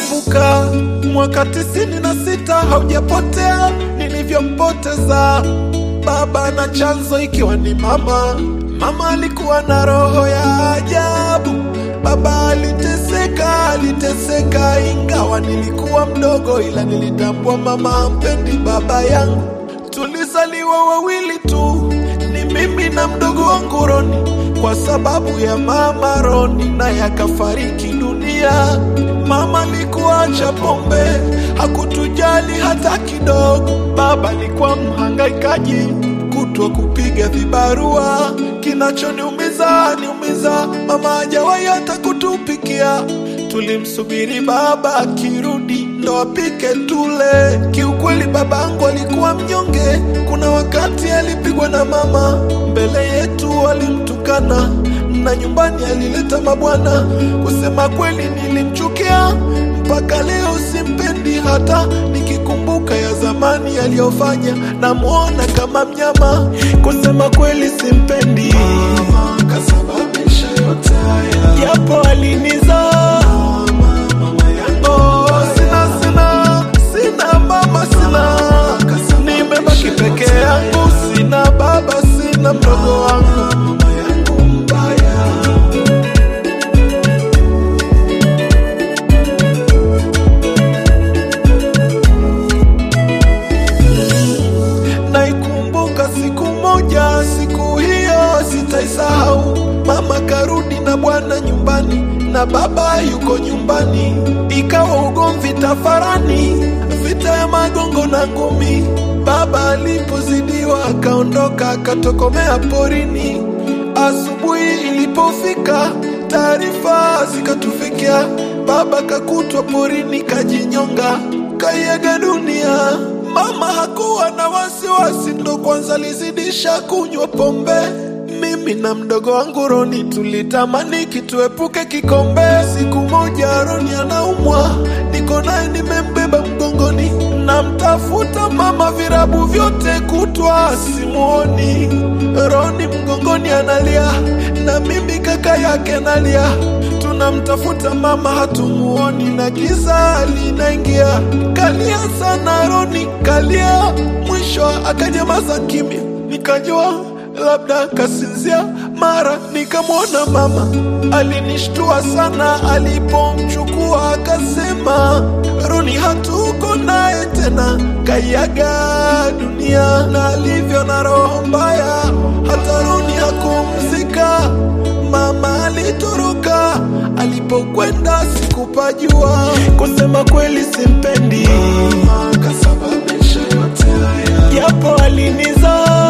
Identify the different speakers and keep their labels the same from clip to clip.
Speaker 1: Nakumbuka mwaka tisini na sita haujapotea nilivyompoteza baba, na chanzo ikiwa ni mama. Mama alikuwa na roho ya ajabu. Baba aliteseka, aliteseka, ingawa nilikuwa mdogo, ila nilitambua mama hampendi baba yangu. Tulizaliwa wawili tu, ni mimi na mdogo wangu Roni, kwa sababu ya mama Roni naye akafariki dunia. Mama alikuwa acha pombe, hakutujali hata kidogo. Baba alikuwa mhangaikaji, kutwa kupiga vibarua. Kinachoniumiza niumiza, mama hajawahi hata kutupikia. Tulimsubiri baba akirudi ndo apike tule. Kiukweli babangu alikuwa mnyonge, kuna wakati alipigwa na mama mbele yetu, alimtukana na nyumbani alileta mabwana. Kusema kweli nilimchukia mpaka leo, simpendi hata nikikumbuka ya zamani aliyofanya, namwona kama mnyama. Kusema kweli simpendi, kasababisha yote haya, japo alinizaa Oh, sina sina sina mama sina, nimebaki peke yangu, sina baba, sina mdogo wangu. Naikumbuka siku moja, siku hiyo sitaisahau. Mama karudi na bwana nyumbani na baba yuko nyumbani, ikawa ugomvi tafarani, vita ya magongo na ngumi. Baba alipozidiwa akaondoka akatokomea porini. Asubuhi ilipofika, taarifa zikatufikia, baba kakutwa porini kajinyonga, kaiaga dunia. Mama hakuwa na wasiwasi, ndo kwanza alizidisha kunywa pombe. Mimi na mdogo wangu Roni tulitamani kituepuke kikombe. Siku moja Roni anaumwa, niko naye nimembeba mgongoni, namtafuta mama virabu vyote kutwa simuoni. Roni mgongoni analia, na mimi kaka yake nalia, tunamtafuta mama hatumuoni, na giza linaingia. Kalia sana Roni, kalia, mwisho akanyamaza kimya, nikajua labda kasinzia. Mara nikamwona mama, alinishtua sana alipomchukua, akasema Roni hatuko naye tena, kaiaga dunia. Na alivyo na roho mbaya, hata Roni hakumzika. Mama alitoroka, alipokwenda sikupajua. Kusema kweli simpendi, kasababisha yote haya, japo alinizaa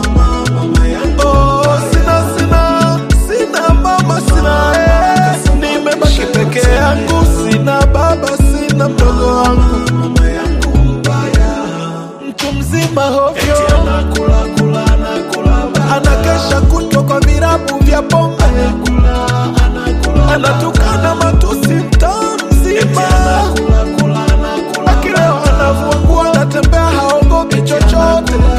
Speaker 1: Oh, sina sina sina mama sina eh. Nimebaki peke yangu, sina baba, sina mdogo wangu, mtu mzima hovyo, anakesha kutwa kwa virabu vya pombe, anatukana matusi mtaa mzima, akilewa anavua nguo, anatembea haogopi chochote.